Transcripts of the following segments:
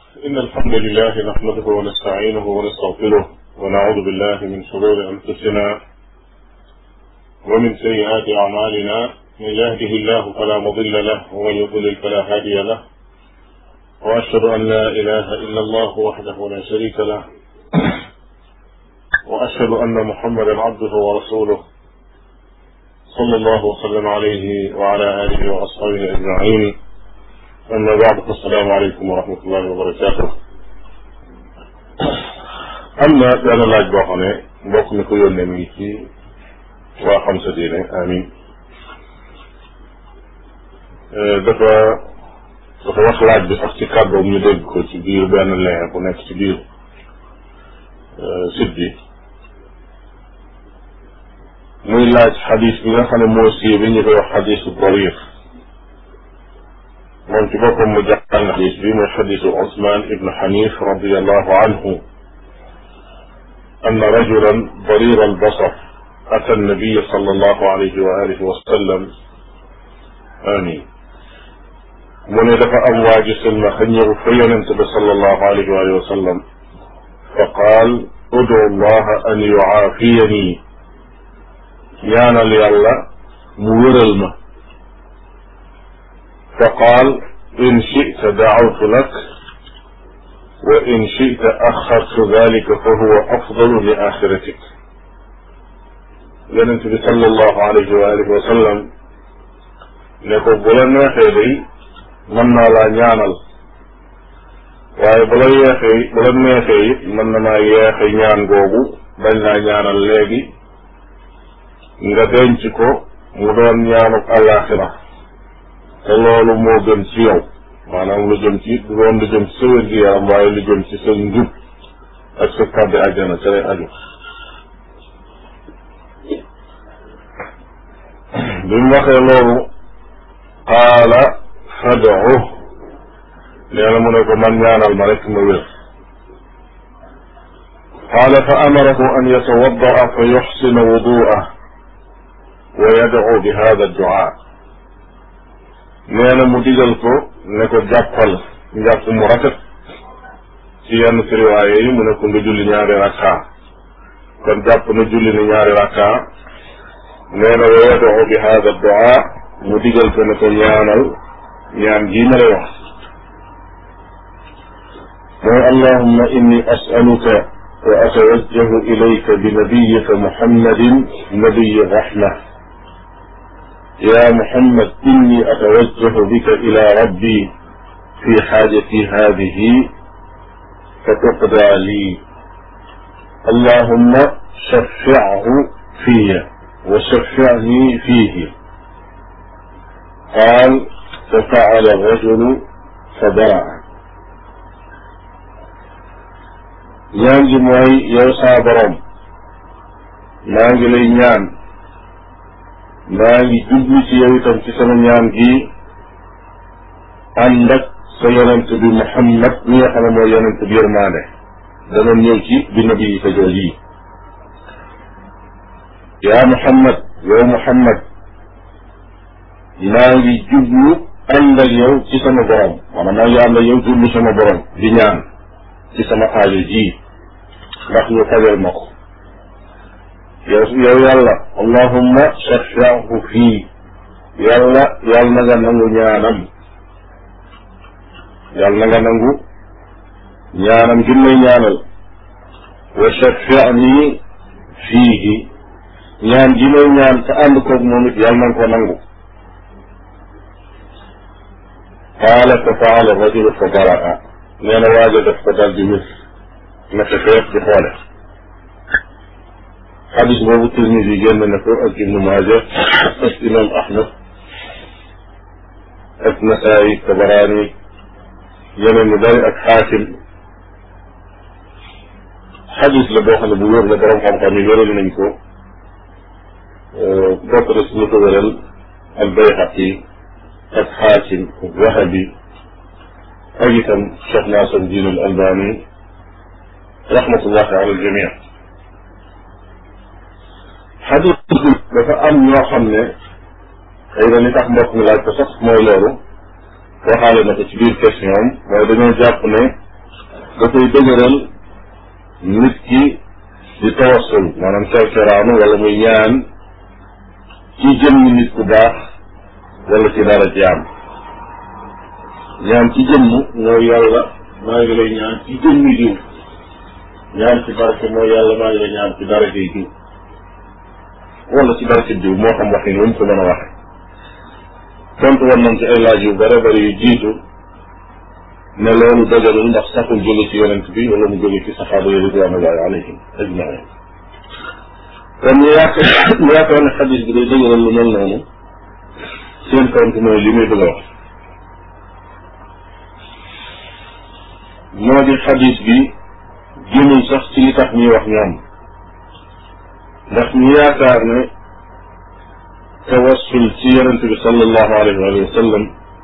إن الحمد لله نحمده ونستعينه ونستغفره ونعوذ بالله من شرور أنفسنا ومن سيئات أعمالنا من يهده الله فلا مضل له ومن يضلل فلا هادي له وأشهد أن لا إله إلا الله وحده لا شريك له وأشهد أن محمدا عبده ورسوله صلى الله وسلم عليه وعلى آله وأصحابه أجمعين أما بعد فالسلام عليكم ورحمة الله وبركاته am na benn laaj boo xam ne mbokk mi ko yónnee mi ngi ci waa xam sa diine amin dafa dafa wax laaj bi sax ci kàddoom ñu dégg ko ci biir benn lien bu nekk ci biir site bi muy laaj xadis bi nga xam ne moo sii bi ñu koy wax xadisu darir moom ci boppam mu jàng xadis bi mooy xadisu Usmaan ibn Xanif radiallahu anhu أن رجلا ضرير البصر أتى النبي صلى الله عليه وآله وسلم آمين mu ne dafa am waa ji silmaxa ñëw fa yonent bi sallallahu alayhi wa alihi wa sallam fa qaal udu allaha an yucaafiyani ñaanal yàlla mu wëral ma fa qaal in chita dacawtu lak wa in chita axartu dalika fa huwa afdalu li axiratik yonent bi sallallahu alayhi wa alihi wa sallam ne ko bu la neexee day mën naa laa ñaanal waaye bu la yeexee bu la neexee it mën na maa yeexe ñaan googu bañ laa ñaanal léegi nga denc ko mu doon ñaanuk àllaaxira te loolu moo gën ci yow maanaam lu jëm ci du doon lu jëm ci sa wér-gi-yaram waaye lu jëm ci sa njub ak sa kàddu àjjana ca lay aju bi mu waxee loolu qaala fadu nee na mu ne ko man ñaanal ma rek ma wér qaala fa amarahu an yatawaddaa fa yuxsina wudu'ah wa yad'u bi hada du'a nee na mu digal ko ne ko jàppal njàpp mu rafet ci yenn firiwaaye yi mu ne ko nga julli ñaari rakka kon jàpp na julli ni ñaari rakka nee na wa yad'u bi hada du'a mu digal ko ne ko ñaanal ñaan gii ma lay wax mooy allahumma inni as'aluka wa atawajjahu ilayka bi nabiyika muhammadin nabiyi rahma يا محمد إني أتوجه بك إلى ربي في حاجتي هذه فتقضى لي اللهم شفعه في وشفعني فيه قال ففعل الرجل فبرع ñaan gi mooy yow saa borom maa ngi lay ñaan maa ngi jublu ci yow itam ci sama ñaan gi ànd ak sa yonent bi Muhammad mi nga xam ne mooy yonent bi yërmaande danoon ñëw ci bi nabi yi ka jool yi yaa Muhammad yow Muhammad maa ngi jublu ànd ak yow ci sama borom maanaam maa ngi ànd ak yow jublu sama borom di ñaan ci sama aajo ji ndax ñu fajal ma ko yow yow yàlla allahumma shafi'hu fii yàlla yàlla na nga nangu ñaanam yàlla na nga nangu ñaanam gi may ñaanal wa shafi'ni fiihi ñaan gi may ñaan te ànd koog moom it yàlla na nga ko nangu qaala fa faala rajulu fa baraa nee na waaja def ko dal di mis naka feet di xoole xadis boobu Tirmisi génn na ko ak Ibnu Maaja ak imam Ahmad ak Nasaayi Tabaraani yeneen ñu bari ak Xaakim xadis la boo xam ne bu wér la borom xam-xam yi wéral nañ ko bokk na si ñu ko wéral al Bayhaqi ak Xaakim ak Wahabi ak itam Cheikh Nasir Diin al Albani rahmatullahi ala al jamii xadis bi dafa am ñoo xam ne xëy na li tax mbokk mi laaj ko sax mooy loolu waxaale na ko ci biir question am mooy dañoo jàpp ne dafay dëgëral nit ki di tawassul maanaam kerkeraanu wala muy ñaan ci jëmmi nit ku baax wala ci dara jaam ñaan ci jëmm mooy yàlla maa ngi lay ñaan ci jëmmi diw ñaan ci barke mooy yàlla maa ngi lay ñaan ci dara jay diw wala ci barke diw moo xam waxin wuñ ko mën a waxe tontu woon nañ ci ay laaj yu bare bari yu jiitu ne loolu dajalul ndax saxul jóge ci yonent bi wala mu jóge ci saxaaba yi ridwanullahi alayhim ajmain kon ñu yaakaar ñu yaakaar ne xadis bi day dëgëral lu mel noonu seen tontu mooy li muy bëgg a wax moo di xadis bi jëmul sax ci li tax ñuy wax ñoom ndax ñu yaakaar ne tawassul ci yonente bi sallallahu alayhi wa sallam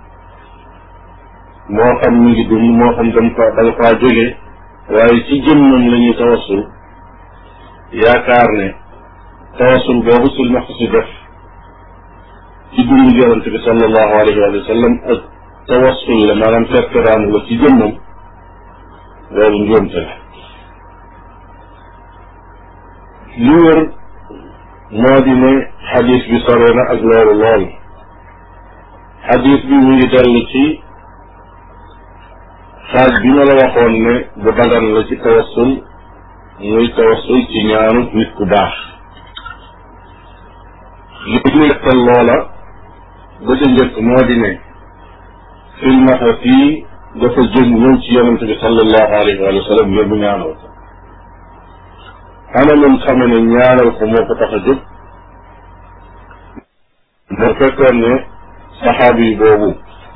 moo xam mi ngi dund moo xam dam fa da nga faa jóge waaye ci jëmmam la ñuy tawassul yaakaar ne tawassul boobu sul max si def ci dund yonente bi sallallahu alayhi wa sallam ak tawassul la maanaam kerkeraanu la ci jëmmam loolu njuumte la li wër moo di ne xadis bi sore na ak loolu lool xadis bi mu ngi dellu ci xaaj bi ma la waxoon ne bu dagan la ci tawassul muy tawassul ci ñaanu nit ku baax li ñu tegtal loola ba ca njëkk moo di ne filmaxa fii dafa jóg ñëw ci yonente bi sallallahu alayhi wa sallam ngir mu ñaanal ko ana mun xame ne ñaanal ko moo ko tax a jóg moo fekkoon ne saxaabi yi boobu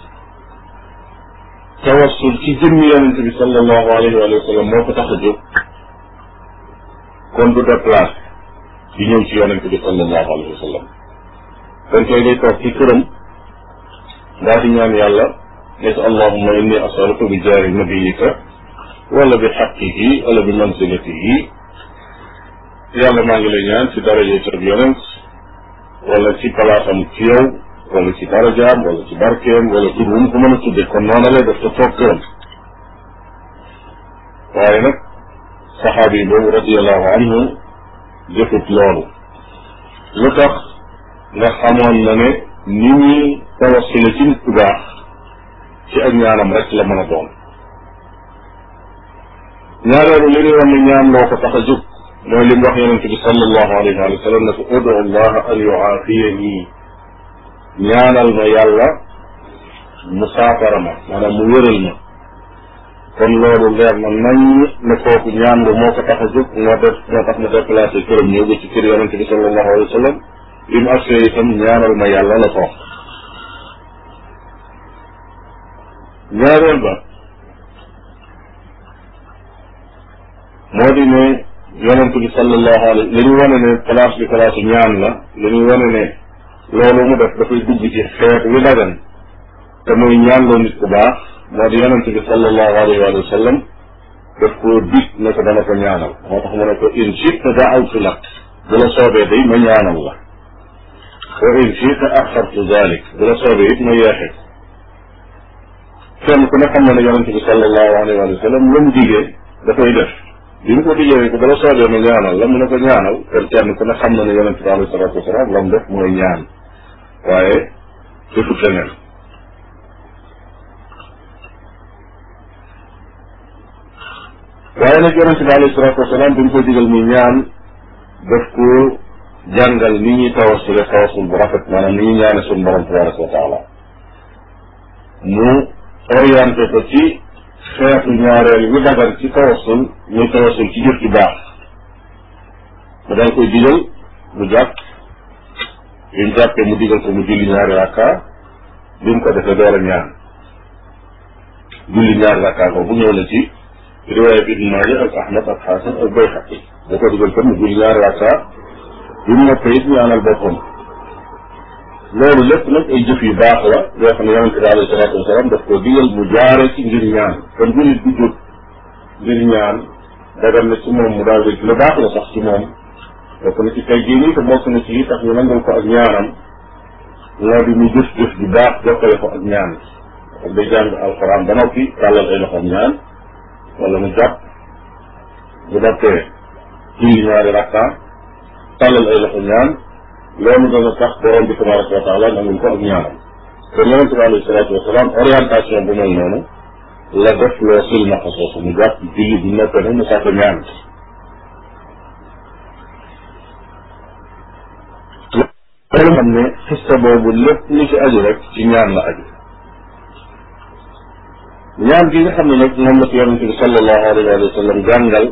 tawassul ci jëmmi yonente bi sallallahu alayhi wa sallam moo ko tax a jóg kon du déplacé di ñëw ci yonente bi sallallahu alayhi wa sallam kon koy day toog ci këram daa di ñaan yàlla ne ko allahumma inni asaluka bi jaari nabiyika wala bi xaqihi wala bi manzilatihi yàlla maa ngi lay ñaan ci daraje tëb yonent wala ci palaasam ci yow wala ci darajaam wala ci barkeem wala tur wu mu ko mën a tudde kon noonu lay def te toog këram waaye nag saxaabi boobu radiallahu anhu jëfut loolu lu tax nga xamoon na ne ni ñuy tawassule ci nit ku baax ci ak ñaanam rek la mën a doon ñaareelu li ñuy wax ne ñaan loo ko tax a jóg mooy li mu wax yonente bi sallallahu alayhi wa sallam ne ko udu allah an yuaafiyani ñaanal ma yàlla mu saafara ma maanaam mu wéral ma kon loolu leer na nañ ne kooku ñaan nga moo ko tax a jóg moo def moo tax ma déplacé këram ñëw ba ci kër yonente bi sallallahu alayhi wa sallam bi mu agsee itam ñaanal ma yàlla la ko ñaareel ba moo di ne yonent bi sallallahu alayhi li ñu wane ne place bi place ñaan la li ñu wane ne loolu mu def dafay dugg ci xeet wi dagan te muy ñaan loo nit ku baax moo di yonent bi sallallahu alayhi wa sallam daf koo dig ne ko dana ko ñaanal moo tax mu ne ko in chita daawtu lak bu la soobee day ma ñaanal la wa in chita axartu dalik bu la soobee it ma yeexe kenn ku ne xam na ne yonent bi sallallahu alayhi wa sallam lu mu digee dafay def bi mu ko digee ko bala soobee ma ñaanal la mu ne ko ñaanal kon kenn ku ne xam na ne yonente bi alayhi salatu wasalaam la mu def mooy ñaan waaye defut leneen waaye nag yonente bi alayhi salatu wasalaam bi mu ko digal muy ñaan daf ko jàngal ni ñuy tawassule tawassul bu rafet maanaam ni ñuy ñaane suñu borom tabaraka wa taala mu orienté ko ci xeetu ñaareel wi dagan ci tawassul muy tawassul ci jëf ci baax mu dal koy digal mu jàpp bi mu jàppee mu digal ko mu julli ñaari rakka bi mu ko defee door a ñaan julli ñaari rakka ko bu ñëw na ci riwaaya bi Ibn Maaja ak Ahmad ak Xasan ak Bayhaqi da ko digal kon mu julli ñaari rakka bi mu noppee it ñaanal boppam loolu lépp nag ay jëf yu baax la yoo xam ne yonente bi alayhi salaatu wasalaam daf ko digal mu jaare ci ngir ñaan kon bu nit di jóg ngir ñaan dagan na ci moom mu daal di lu baax la sax ci moom bokk na ci tey jii nii te bokk na ci yi tax ñu nangul ko ak ñaanam moo di mu jëf jëf ju baax jokkale ko ak ñaan ak day jàng alxuraan ba noppi tàllal ay loxoom ñaan wala mu jàpp bu noppee julli ñaari rakka tàllal ay loxo ñaan loolu dana tax borom bi tabaraka wa taala nangul ko ak ñaanam kon yonente bi alayhi salaatu wasalaam orientation bu mel noonu la def loo silmaxa soosu mu jàpp julli bu noppee nag mu sàkk ñaan loolu xam ne xista boobu lépp lu ci aju rek ci ñaan la aju ñaan gi nga xam ne nag moom la ci yonente bi sallallahu alayhi wa sallam jàngal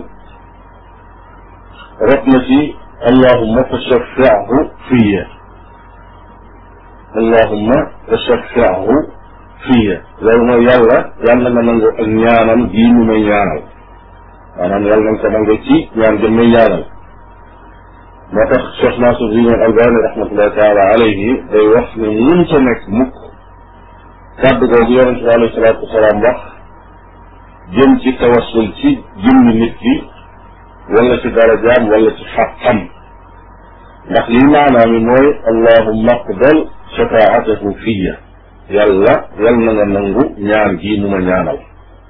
rot na ci allahumma fashaffi'hu fiya allahumma fashaffi'hu fiya loolu mooy yàlla yàlla nga nangu ak ñaanam gii mu may ñaanal maanaam yàlla nga ko nangu ci ñaan gi may ñaanal moo tax Cheikh Nasiruddin Albani rahmatullahi taala alayhi day wax ne mun ca nekk mukk kàddu googu yonente bi alayhi salaatu wasalaam wax jëm ci tawassul ci jëmmi nit ki wala ci darajaam wala ci xaqam ndax lii maanaam yi mooy allahumma aqbal shafaatahu fiya yàlla yal na nga nangu ñaan gii mu ma ñaanal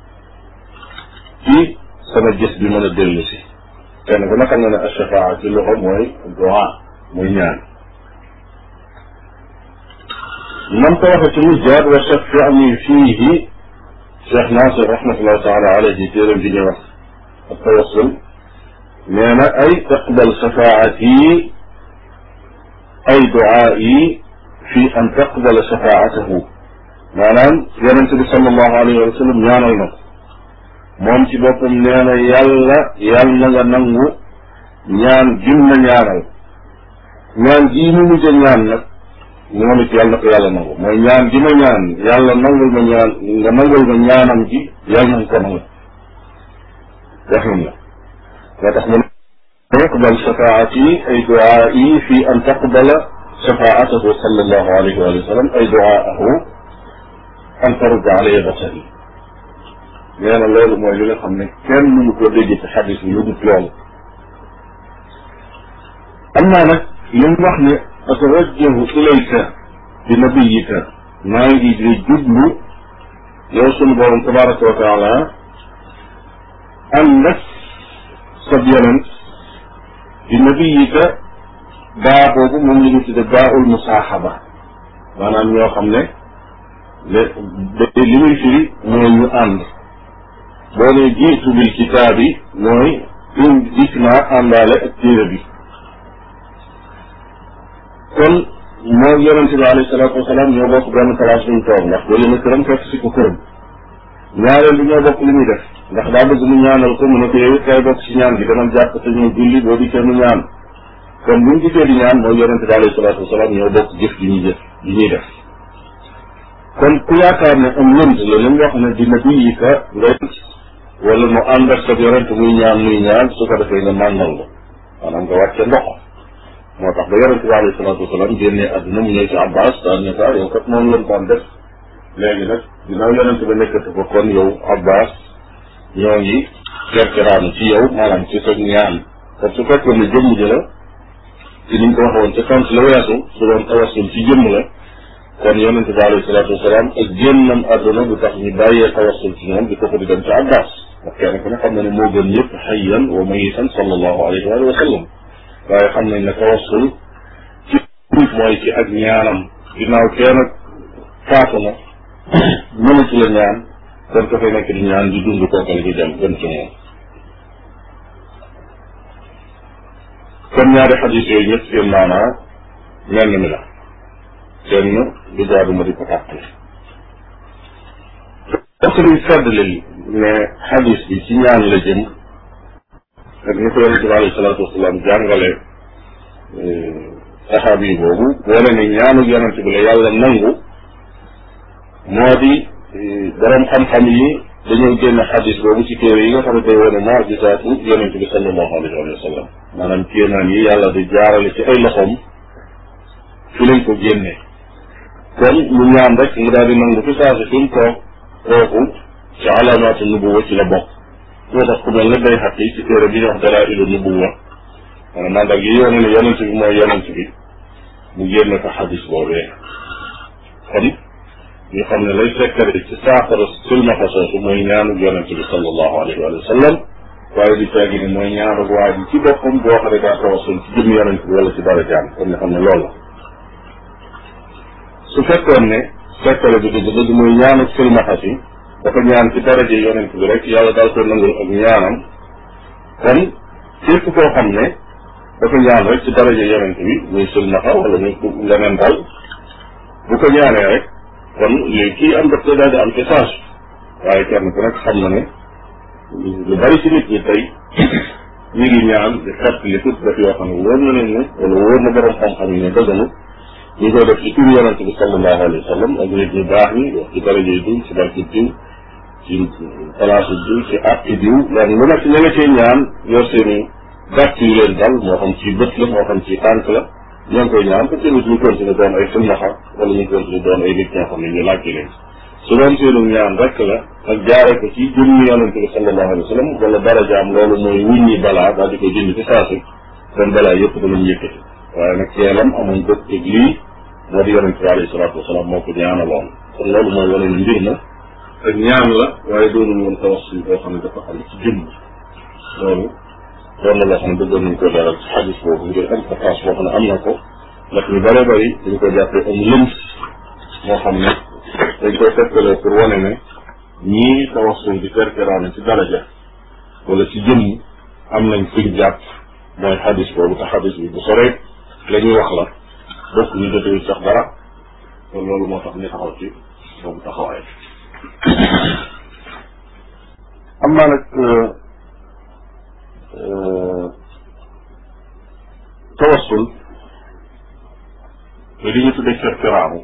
ci sama gis bi mën a dellu si kenn ku ne xam nga ne ashafaa ci loxo mooy du'a muy ñaan nam ko waxe ci mujjaat wa shafi'ni fiihi Cheikh Nasir rahmatullahi taala alayhi téeram bi ñuy wax ak tawassul nee na ay taqbal shafaati ay du'aa'i fi an taqbala shafaatahu maanaam yonente bi sallallahu alayhi wa sallam ñaanal na ko moom ci boppam nee na yàlla yàlla na nga nangu ñaan gim na ñaanal ñaan gii mu mujj a ñaan nag moom it yàlla na ko yàlla nangu mooy ñaan gi ma ñaan yàlla nangul ma ñaan nga nangul ma ñaanam gi yàlla na nga ko nangu waxin la moo tax mu يقبل شفاعتي أي دعائي في أن تقبل شفاعته صلى الله عليه وآله وسلم أي دعاءه أن ترد علي بصري nee na loolu mooy li nga xam ne kenn mënu ko dégg ci xadis bi lu dul loolu am naa nag li mu wax ne atawajjahu ilayka bi nabiyika maa ngi di jublu yow sunu borom tabaraka wa taala ànd ak sab yonent bi nabiyika baa boobu moom la ñu tudde baaul musaaxaba maanaam ñoo xam ne le li muy firi mooy ñu ànd boo ne jiitu bil kitaab yi mooy in dikk naa àndaale ak téere bi kon moo yonente bi alayhi salaatu wasalaam ñoo bokk benn place buñ toog ndax boo yéene këram fekk si ko këram ñaareel bi ñoo bokk li muy def ndax daa bëgg mu ñaanal ko mu ne ko yow it kay bokk si ñaan bi dama jàpp te ñëw julli boo dikkee mu ñaan kon buñ gisee di ñaan mooy yonente bi alayhi salaatu wasalaam ñoo bokk jëf ji ñuy jëf ji ñuy def kon ku yaakaar ne am lënt la li mu wax ne dina bii ka ngay wala mu ànd ak sa yonent muy ñaan muy ñaan su ko defee nga màngal la maanaam nga wàcce ndox moo tax ba yonent bi alayhi salaatu wasalaam génnee àdduna mu ñëw ci Abbas daan ne ko yow kat moom lañ daan def léegi nag ginnaaw yonent ba nekkati ko kon yow Abbas ñoo ngi kerkeraanu ci yow maanaam ci sa ñaan kon su fekkoon ne jëmm ji la ci niñ ko waxoon ca sant la weesu su doon tawassul ci jëmm la kon yonente bi alayhi salaatu wasalaam ak génnam àdduna du tax ñu bàyyee tawassul ci ñoom di ko ko di dem ci Abbas ndax kenn ku ne xam na ne moo gën ñëpp xayyan wa mayitan sallallahu alayhi wa sallam waaye xam nañ ne tawassul ci mooy ci ak ñaanam ginnaaw kenn faatu na mënatu la ñaan kon ko fay nekk di ñaan di dund kookal di dem gën ci moom kon ñaari xadis yooyu ñëpp seen maanaa menn mi la kenn du jaadu ma di ko tàqale parce que luy seddlil ne xadis bi ci ñaan la jëm ak ni ko yonente bi alayhi salaatu wasalaam jàngale saxaabi yi boobu boole ne ñaanu yonente bi la yàlla nangu moo di borom xam-xam yi dañoo génne xadis boobu ci téere yi nga xam ne day wane maajisaatu yonente bi sallallahu alayhi wa sallam maanaam kéemaan yi yàlla di jaarale ci ay loxoom fi lañ ko génne kon mu ñaan rek mu daal di nangu fi saasi fi mu toog kooku ci alaamaatu nubuwa ci la bokk moo tax ku mel ne day xaq yi ci téere bi ñu wax dalaa'ilu nubuwa maanaam mandag yi wane ne yonent bi mooy yonent bi mu génne ko xadis boobee kon ñu xam ne lay sekkare ci saafara silmaxa soosu mooy ñaanu yonente bi sallallahu alayhi wa sallam waaye di caagi ni mooy ñaanu waa ji ci boppam boo xam ne daa tawasul ci jëm yonente bi wala ci darajaam kon nga xam ne loolu la su fekkoon ne sekkare bi dëgg dëgg mooy ñaanu silmaxa si dafa ñaan ci daraje yonente bi rek yàlla daal ko nangul ak ñaanam kon képp koo xam ne dafa ñaan rek ci daraje yonente bi muy silmaxa wala muy leneen daal bu ko ñaanee rek kon léegi kii am daf koy daal di am ci change waaye kenn ku nekk xam na ne lu bari ci nit ñi tey ñu ngi ñaan di xett li tut def yoo xam ne wóor na leen ne wala wóor na borom xam-xam yi ne dëggalu ñu koy def ci turu yonente bi sallallahu alayhi wa sallam ak nit ñu baax ñi wax ci daraje yi diw ci barki diw ci place diw ci àtti diw loolu lu nekk ña nga cee ñaan yor seen i gàtt yu leen dal moo xam ci bët la moo xam ci tànk la ñoo ngi koy ñaan te tamit ñu continuer doon ay silmaxa wala ñu continuer doon ay nit ñoo xam ne ñu laajte leen su doon seenu ñaan rek la ak jaare ko ci jëmmi yonente bi sallallahu alayhi wa sallam wala darajaam loolu mooy wuññi balaa daal di koy jënd ci saasi kon balaa yëpp danañ yëkkati waaye nag teelam amuñ bët teg lii moo di yonente bi alayhi salaatu wasalaam moo ko ñaanaloon kon loolu mooy wane ni mbir ma ak ñaan la waaye doonul woon tawassul boo xam ne dafa am ci jëmm loolu doon na loo xam ne bëggoon nañ ko leeral ci xadis boobu ngir importance boo xam ne am na ko ndax ñu bëree bëri dañ ko jàppee am lëms moo xam ne dañ koy tegtalee pour wane ne ñii tawassul di kerkeraane ci daraja wala ci jëmm am nañ fuñ jàpp mooy xadis boobu te xadis bi bu soree la ñuy wax la bokk ñu jotewuñ sax dara kon loolu moo tax ñu taxaw ci boobu taxawaay am naa nag tawassul te li ñu tuddee kerkeraamu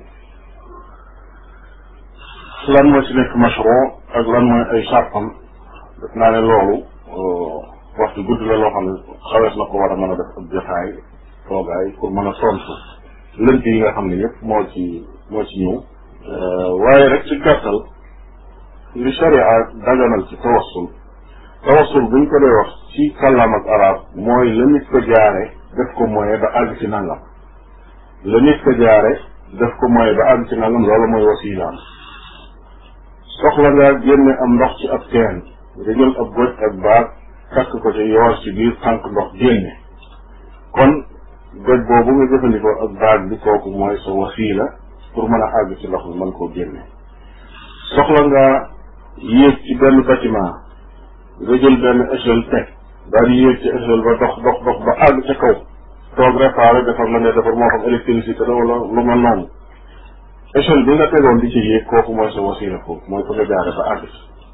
lan moo ci nekk mashru ak lan mooy ay sartam def naa ne loolu waxtu gudd la loo xam ne xawees na ko war a mën a def ab jotaay toogaay pour mën a tontu lënt yi nga xam ne yëpp moo ci moo ci ñëw waaye rek ci gàttal li sharia daganal ci tawassul tawassul buñ ko dee wax ci kàllaam ak arab mooy la nit ko jaare def ko mooy ba àgg ci nangam la nit ko jaare def ko mooy ba àgg ci nangam loolu mooy wasilaam soxla nga génne am ndox ci ab teen nga jël ab goj ak baag takk ko ci yoor ci biir tànk ndox génne kon goj boobu nga jëfandikoo ak baag bi kooku mooy sa wasila pour mën a àgg ci ndox mi mën koo génne soxla nga yéeg ci benn bâtiment nga jël benn échelle teg daal di yéeg ci échelle ba dox dox dox ba àgg ca kaw toog réparé defar la ne defar moo xam électricité la wala lu mel noonu échelle bi nga tegoon di ci yéeg kooku mooy sa wasila foofu mooy fa nga jaare ba àgg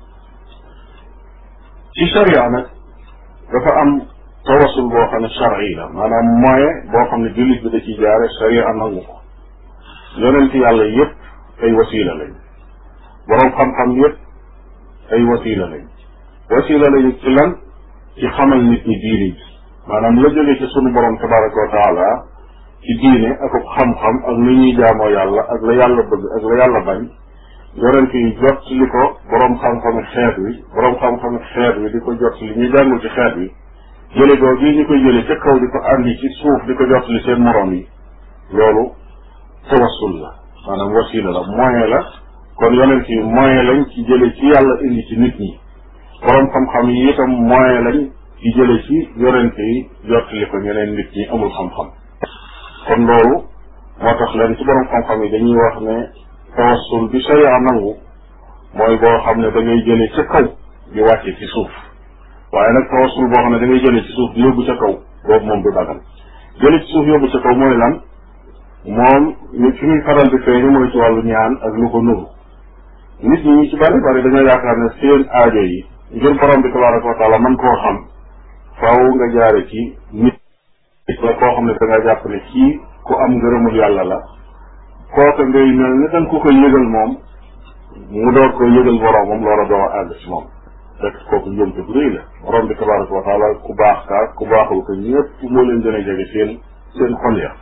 ci charia nag dafa am tawasul boo xam ne chari la maanaam moyen boo xam ne jullit bi da ciy jaare charia nangu ko yonent yàlla yépp ay wasila lañ boroom xam-xam yépp ay wasila lañ wasila lañu ci lan ci xamal nit ñi diine ji maanaam la jóge ci sunu borom tabaraka wa taala ci diine ak xam-xam ak lu ñuy jaamoo yàlla ak la yàlla bëgg ak la yàlla bañ yonent yi jot li ko boroom xam-xami xeet wi boroom xam-xami xeet wi di ko jot li ñu jàngul ci xeet wi jële googu yi ñu koy jële ca kaw di ko andi ci suuf di ko jot li seen moroom yi loolu tawassul la maanaam wasila la moyen la kon yonent yi moyen lañ ci jële ci yàlla indi ci nit ñi boroom xam-xam yi itam moyen lañ ci jële ci yonent yi jottali ko ñeneen nit ñi amul xam-xam kon loolu moo tax leen ci boroom xam-xam yi dañuy wax ne tawassul bi sharia nangu mooy boo xam ne da ngay jële ca kaw di wàcce ci suuf waaye nag tawassul boo xam ne da ngay jële ci suuf di yóbbu ca kaw boobu moom du dagal jële ci suuf yóbbu ca kaw mooy lan moom nit fi muy faral di feeñu mooy ci wàllu ñaan ak lu ko nuru nit ñi ci bari bari dañoo yaakaar ne seen aajo yi ngir borom bi tabaraka wa taala man koo xam faaw nga jaare ci nit la koo xam ne da nga jàpp ne kii ku am ngërëmul yàlla la kooka ngay mel ne danga ko koy yëgal moom mu door koy yëgal boromam loola doo àgg ci moom fekk kooku njuumte bu rëy la borom bi tabaraka wa taala ku baax kaa ku baaxul ko ñëpp moo leen gën a jege seen seen xol ya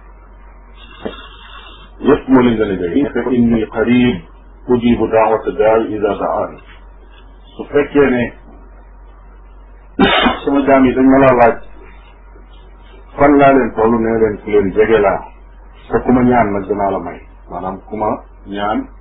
ñëpp moo leen gën a jege fekk inni qarib ujibu daawata daal ida daan su fekkee ne sama jaam yi dañ ma laa laaj fan laa leen toll nee leen ku leen jege laa te ku ma ñaan nag danaa la may maanaam ku ma ñaan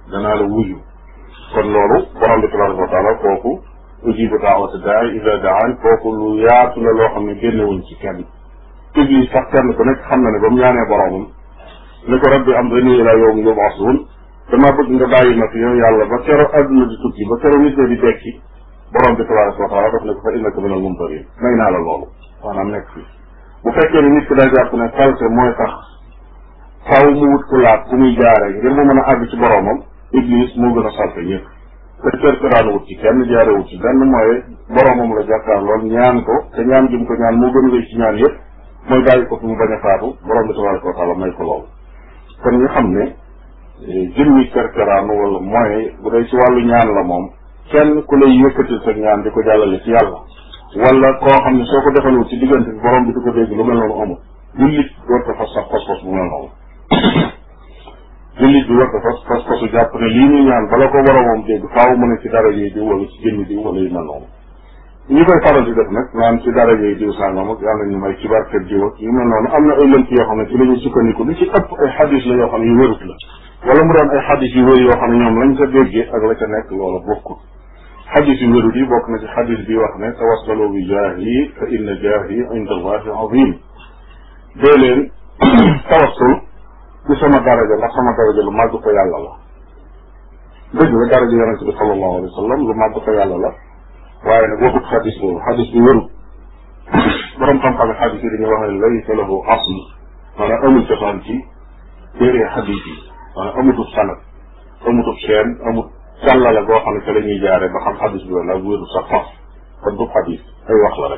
danaa la wuyu kon loolu borom bi tabaraka wa taala kooku ujibu daawata daai ida daan kooku lu yaatu la loo xam ne génnewuñ ci kenn iblis sax kenn ku nekk xam na ne ba mu ñaanee boromam ni ko rabbi am dani ila yowm yubasuun dama bëgg nga bàyyi ma fi yow yàlla ba kero adduna di tukki ba kero nit ñi di dekki borom bi tabaraka wa taala daf ne ko fa innaka minal mumtarin may naa la loolu maanaam nekk fi bu fekkee ne nit ki day jàpp ne salte mooy tax faw mu wut ku laat ku muy jaare ngir mu mën a àgg ci boromam iblis moo gën a salte ñëpp te kër ko daan wut ci kenn jaare wut ci benn mooy boromam la jàkkaar lool ñaan ko te ñaan gi mu ko ñaan moo gën a rëy ci ñaan yëpp mooy bàyyi ko fi mu bañ a faatu borom bi tabaraka wa taala may ko loolu kon ñu xam ne jëmmi kerkeraanu wala mooy bu dee ci wàllu ñaan la moom kenn ku lay yëkkatil sa ñaan di ko jàllale ci yàlla wala koo xam ne soo ko defalul ci diggante bi borom bi di ko dégg lu mel noonu amul jullit war ko fas sax fas-fas bu mel noonu jullit bi war ko fas fas-fasu jàpp ne lii muy ñaan bala ko boromam dégg faaw mu ne ci dara yi diw wala ci jëmmi diw wala yu mel noonu ñi koy faral di def nag naan ci dara yi diw sàngam ak yàlla ñu may ci barkeb diw ak yu mel noonu am na ay lënt yoo xam ne ci la ñuy sukkandiku li ci ëpp ay xadis la yoo xam ne yu wérut la wala mu doon ay xadis yu wér yoo xam ne ñoom lañ ca déggee ak la ca nekk loola bokkul xadis yu wérut yi bokk na ci xadis bi wax ne tawassalu bi jaahi fa inna jaahi inda allahi azim dee leen tawassul ci sama daraja ndax sama daraja lu màgg ko yàlla la dëgg la daraja yonente bi sallallahu alayhi wa sallam lu màgg ko yàlla la waaye nag waxut xadis boobu xadis bi wérut borom xam-xam yi xadis yi dañuy wax ne laysa lahu asl maanaam amul cosaan ci téere xadis yi maanaam amutub sanad amutub seen amut càllala goo xam ne ca la ñuy jaare ba xam xadis bi wala wérut sax faf kon du xadis ay wax la rek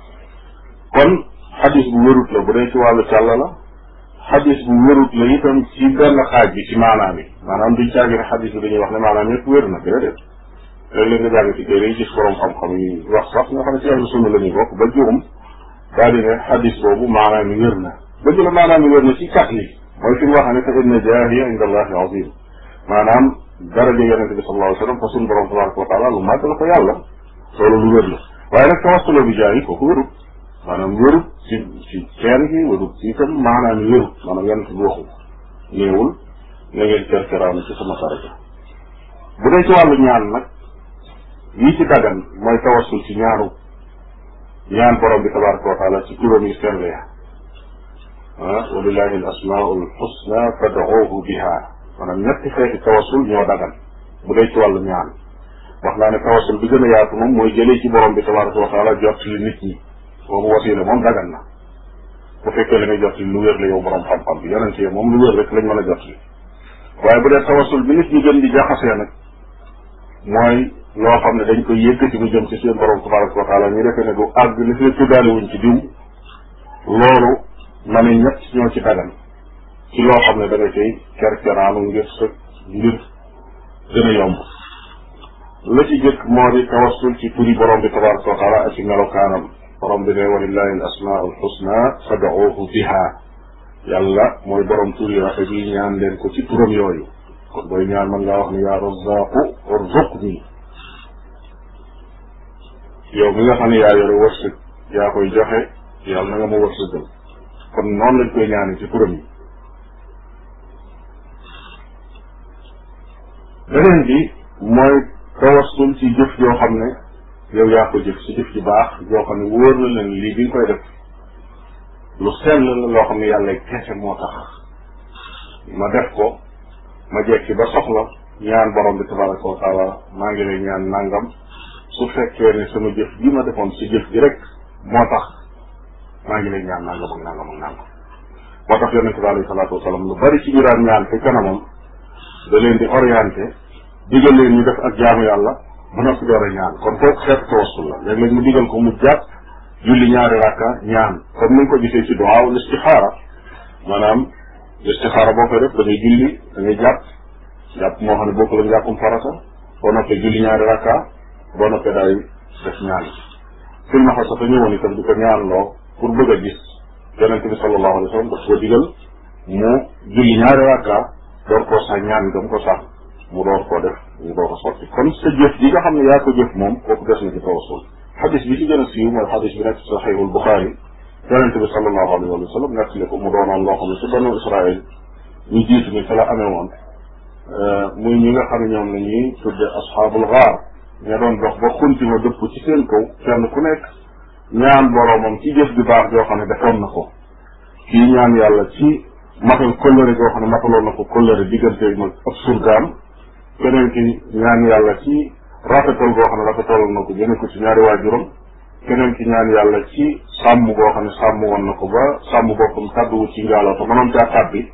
kon xadis bu wérut la bu dee ci wàllu càllala xadis bu wérut la itam ci benn xaaj bi ci maanaam yi maanaam duñ caagi ne xadis bi dañuy wax ne maanaam yëpp wér na déedéet léeg-léeg nga jàng ci téere yi gis borom xam-xam yi wax sax nga xam ne ci ahlu sunna la ñuy bokk ba juum daal di ne xadis boobu maanaam yi wér na dëgg la maanaam yi wér na ci kat yi mooy fi mu wax ne fa inna jaahiya inda allahi azim maanaam daraja yonente bi sallallahu alayhi wa sallam fa suñu borom tabaraka wa taala lu màgg la ko yàlla loolu lu wér la waaye nag tawassula bi jaahi kooku wérut maanaam wérut ci ci ceen gi wérut ci itam maanaam yi wérut maanaam yonente bi waxu néewul na ngeen kerkeraanu ci sama daraja bu dee ci wàllu ñaan nag yi ci dagan mooy tawassul ci ñaanu ñaan borom bi tabaraka wa taala ci turam yu sell ya ah walillahi al asmaau al xusna fad'uuhu biha maanaam ñetti xeeti tawassul ñoo dagan bu dee ci wàllu ñaan wax naa ne tawassul bi gën a yaatu moom mooy jëlee ci borom bi tabaraka wa taala jot li nit ñi boobu wasiila moom dagan na bu fekkee la ngay jot li lu wér la yow borom xam-xam bi yonente yi moom lu wér rek lañ mën a jot li waaye bu dee tawassul bi nit ñi gën di jaxasee nag mooy loo xam ne dañ koy yëkkati mu jëm ci seen borom tabaraka wa taala ñu defee ne du àgg li fi tuddaale wuñ ci diw loolu ma ne ñett ñoo ci dagan ci loo xam ne da nga cay kerkeraanu ngir sa ngir gën a yomb la ci jëkk moo di tawassul ci turi borom bi tabaraka wa taala ak ci melokaanam borom bi ne walillahi al asmaau al xusna fad'uuhu biha yàlla mooy borom tur yi rafet yi ñaan leen ko ci turam yooyu kon booy ñaan mën ngaa wax ni yaa razaqu urzuqni yow mi nga xam ne yaa yore wërsëg yaa koy joxe yàlla na nga ma wërsëgal kon noonu lañ koy ñaane ci turam yi beneen bi mooy tawassul ci jëf yoo xam ne yow yaa ko jëf ci jëf ci baax yoo xam ne wóor na leen lii bi nga koy def lu sell la loo xam ne yàlla kese moo tax ma def ko ma jekki ba soxla ñaan borom bi tabaraka wa taala maa ngi lay ñaan nangam su fekkee ne sama jëf bi ma defoon si jëf ji rek moo tax maa ngi lay ñaan nangam ak nangam ak nangam moo tax yonente bi alayhi salaatu wasalaam lu bari ci ñu daan ñaan fi kanamam da leen di orienté digal leen ñu def ak jaamu yàlla ba noppi door a ñaan kon kooku xeetu tawassul la léeg-léeg mu digal ko mu jàpp julli ñaari rakka ñaan comme ni nga ko gisee ci duwaaw listixaara maanaam listixaara boo koy def da ngay julli da ngay jàpp jàpp moo xam ne bokku la njàppum farata boo noppee julli ñaari rakka boo noppee daay def ñaan fil ma sax ñëwoon itam di ko ñaanloo pour bëgg a gis yonente bi sallallahu alayhi wa sallam daf ko digal mu julli ñaari rakka door koo sax ñaan gam ko sax mu door koo def mu door ko sotti kon sa jëf ji nga xam ne yaa ko jëf moom kooku des na ci tawassul xadis bi ci gën a siiw mooy xadis bi nekk ci saxiixul Buxaari yonente bi sallallahu alayhi wa sallam nettali ko mu doonoon loo xam ne ci banu Israël ñu jiitu ni fa la amee woon muy ñi nga xam ne ñoom la ñuy tudde asxaabul gaar ña doon dox ba xunti ma dëpp ci seen kaw kenn ku nekk ñaan boroomam ci jëf ju baax joo xam ne defoon na ko kii ñaan yàlla ci matal kóllëre goo xam ne mataloon na ko kóllëre diggante mag ab surgaam keneen ki ñaan yàlla ci rafetal goo xam ne rafetaloon na ko jëme ko ci ñaari waajuram keneen ki ñaan yàlla ci sàmm goo xam ne sàmm woon na ko ba sàmm boppam tàdduwu ci njaaloo te mënoon caa tàbbi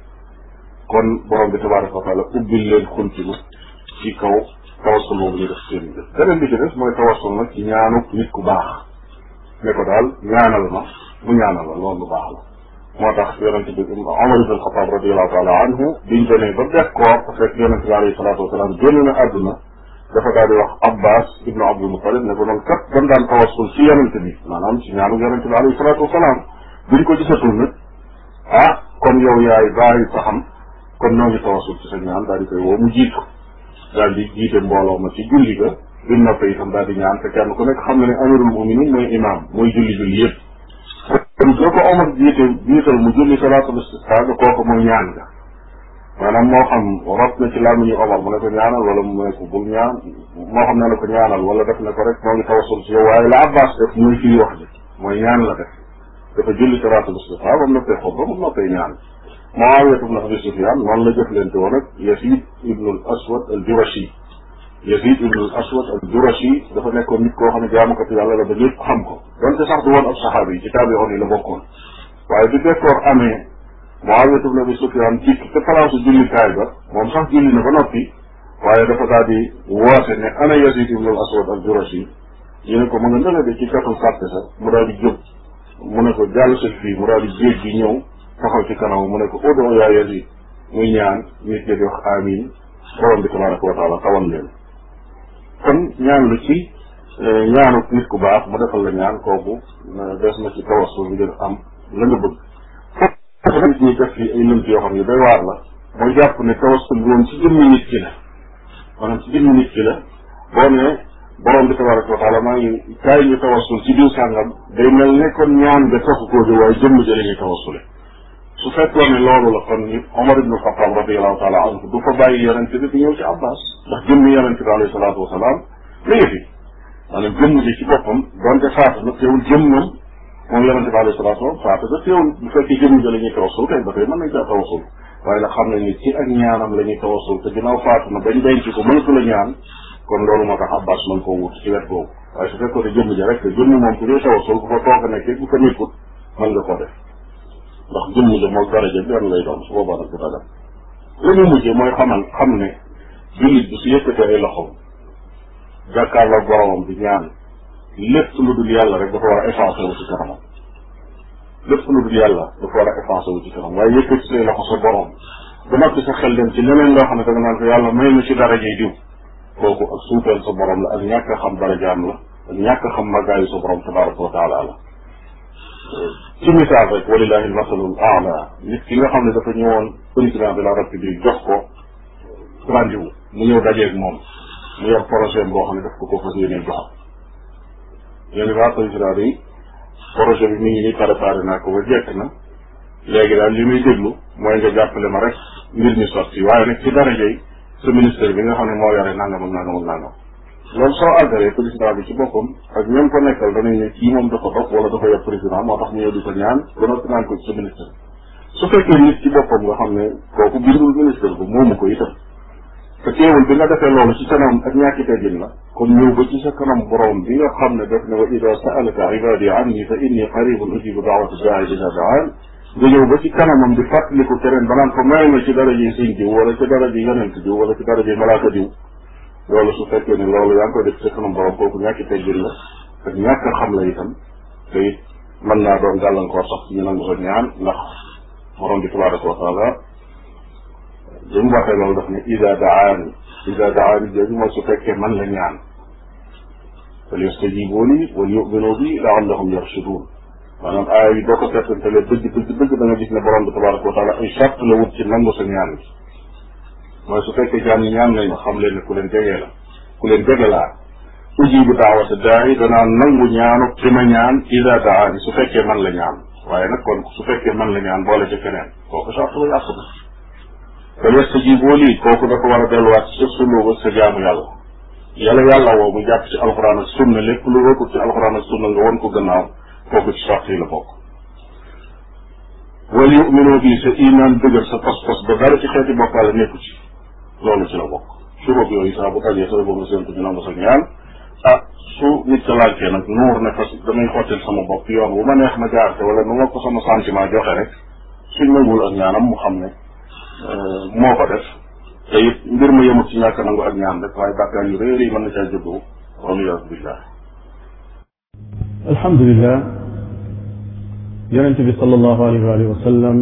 kon borom bi tabaraka wa taala ubbil leen xunti ma ci kaw tawassul boobu ñu def seen jëf beneen bi ci des mooy tawassul nag ci ñaanu nit ku baax ne ko daal ñaanal ma mu ñaanal la loolu lu baax la moo tax yonente bi Omar ibn Xataab radiallahu taala anhu biñ demee ba def ko fekk yonente bi alayhi salaatu wasalaam génn na àdduna dafa daal di wax Abbas ibnu Abdul Mutalib ne ko noonu kat dañ daan tawassul ci yonente bi maanaam ci ñaanu yonente bi alayhi salaatu wasalaam buñ ko gisatul nag ah kon yow yaay bàyyi sa xam kon ñoo ngi tawassul ci sa ñaan daal di koy woo mu jiitu daal di jiite mbooloo ma ci julli ga bi noppee itam daal di ñaan te kenn ku nekk xam na ne amirul muminin mooy imam mooy julli julli yëpp kon soo ko Omar jiite jiital mu julli salaatul istisqa ga kooku mooy ñaan ga maanaam moo xam rot na ci làmmiñu Omar mu ne ko ñaanal wala mu ne ko bul ñaan moo xam ne la ko ñaanal wala def na ko rek moo ngi tawasul ci yow waaye la Abbas def mooy firi wax ji mooy ñaan la def dafa julli salaatul istisqa ba mu noppee xob ba mu noppee ñaan Muawiya ibn Abi Sufyan noonu la jëflante woon ak Yazid ibn al Aswad al Jurashi Yazid ibn al Aswad al Jurashi dafa nekkoon nit koo xam ne jaamukatu yàlla la ba ñëpp xam ko donte sax du woon ab saxaaba yi ci taabi'oon yi la bokkoon waaye bi bekkoor amee Muawiya ibn Abi Sufyan ci te palaasu jullikaay ba moom sax julli na ba noppi waaye dafa daal di woote ne ana Yazid ibn al Aswad al Jurashi ñu ne ko mu nga nële de ci katul sàppe sa mu daal di jóg mu ne ko jàll sa fii mu daal di jéeg gi ñëw taxaw ci kanam mu ne ko ud'u yaa Yazid muy ñaan nit ñi di wax amin borom bi tabaraka wa taala tawal leen kon ñaan lu ci ñaanu nit ku baax mu defal la ñaan kooku des na ci tawassul ngir am la nga bëgg foofu nit ñi def fi ay lënt yoo xam ne day waar la mooy jàpp ne tawassul bi moom ci jëmmi nit ki la maanaam ci jëmmi nit ki la boo ne borom bi tabaraka wa taala maa ngi kaay ñu tawassul ci diw sàngam day mel ne kon ñaan nga taxu koo jóg waaye jëmm jële ñuy tawassule su fekkoon ne loolu la kon ni Omar ibnu Xataab radiallahu taala anhu du fa bàyyi yonente bi di ñëw ci Abbas ndax jëmm yonente bi alayhi salaatu wasalaam mi ngi fi maanaam jëmm ji ci boppam donte faatu na teewul jëmmam moom yonente bi alayhi salaatu wasalaam faatu na teewul bu fekkee jëmm ji la ñuy tawassul kay ba tey mën nañ caa tawassul waaye nag xam nañ ni ci ak ñaanam la ñuy tawassul te ginnaaw faatu na bañ denc ko mënatu la ñaan kon loolu moo tax Abbas mën koo wut ci wet boobu waaye su fekkoon ne jëmm ji rek jëmm moom ku dee tawassul bu fa toog nekkee bu ko nekkut mën nga koo def ndax jëmm ja moom daraja benn lay doon su boobaa nag du dagal li ñu mujjee mooy xamal xam ne jullit bi su yëkkatee ay loxoom jàkkaarloog boromam di ñaan lépp lu dul yàlla rek dafa war a effacé wu ci kanamam lépp lu dul yàlla dafa war a effacé wu ci kanam waaye yëkkati say loxo sa borom ba noppi sa xel dem ci leneen loo xam ne da nga naan ko yàlla may na ci darajay diw kooku ak suufeel sa borom la ak ñàkk a xam darajaam la ak ñàkk a xam magaayu sa borom tabaraka wa taala la ci misaal rek walillahi almasalul aala nit ki nga xam ne dafa ñëwoon président de la république jox ko rendez-vous mu ñëw dajeeg moom mu yor projet boo xam ne daf ko ko fas yéene jox yéen waa président yi projet bi mi ngi nii préparé naa ko ba jekk na léegi daal li muy déglu mooy nga jàppale ma rek mbir mi sotti waaye nag ci daraja yi sa ministère bi nga xam ne moo yore nangam ak nangam ak nangam loolu soo àggalee président bi ci boppam ak ñoom ko nekkal danañ ne kii moom dafa dox wala dafa yor président moo tax mu ñëw di ko ñaan ba noppi naan ko ci sa ministère su fekkee nit ci boppam nga xam ne kooku bindul ministère bu moomu ko itam te teewul bi nga defee loolu ci kanam ak ñàkki teggin la kon ñëw ba ci sa kanam borom bi nga xam ne def ne wa ida saalaka ibadi anni fa inni qaribun ujibu daawata daai ida daan nga ñëw ba ci kanamam di fàttaliku keneen ba naan ko may ma ci daraje sëñ diw wala ci daraje yonent diw wala ci daraje malaaka diw loolu su fekkee ne loolu yaa ngi koy def sa kanam borom kooku ñàkki teggin la ak ñàkk a xam la itam te it mën naa doon gàllankoor sax ci ñu nangu sa ñaan ndax borom bi tabaraka wa taala li mu waxee loolu daf ne ida daani ida daani jooju mooy su fekkee man la ñaan fal yastajibu li wal yuminu bi laallahum yarshudun maanaam aaya yi boo ko seetantalee dëgg dëgg dëgg da nga gis ne borom bi tabaraka wa taala ay charte la wut ci nangu sa ñaan bi mooy su fekkee jaam ñi ñaan nañ ma xam leen ne ku leen jegee la ku leen jege laa ujibu daawata daai danaa nangu ñaanu ki ma ñaan ida daani su fekkee man la ñaan waaye nag kon su fekkee man la ñaan boole ca keneen kooku charte la yàqu na ba yastajibu lii kooku dafa war a delluwaat ci sa sunna ba sa jaamu yàlla yàlla yàlla woo mu jàpp ci alxuraan ak sunna lépp lu rëkkul ci alxuraan ak sunna nga won ko gannaaw kooku ci sart yi la bokk wal yuminu bi sa iman dëgër sa pas-pas ba dara ci xeeti bokkaale nekku ci loolu ci la bokk surub yooyu saa bu dajee sa boobu nga séntu ñu nangu sa ñaan ah su nit ka laajtee nag nuur ne fas damay xottil sama bopp yoon wu ma neex ma jaarte wala nu ma ko sama sentiment joxe rek suñ nangul ak ñaanam mu xam ne moo ko def te it mbir ma yemut ci ñàkk nangu ak ñaan rek waaye bàkkaar yu réer yi mën na caa juddoo waliyaasu billah alhamdulilah yonente bi sallallahu alayhi wa sallam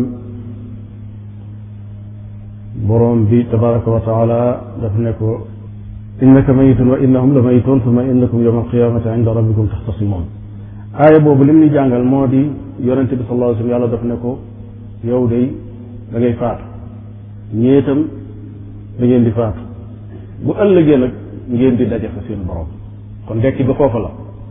boroom bi tabaraka wa taala daf ne ko innaka mayitun wa innahum la mayitun summa innakum yawma alqiyamati inda rabbikum taxtasimun aaya boobu lim ni jàngal moo di yonente bi sallallahu alayhi wa sallam yàlla daf ne ko yow day da ngay faatu ñeetam da ngeen di faatu bu ëllëgee nag ngeen di daje fa seen borom kon dekki ba foofa la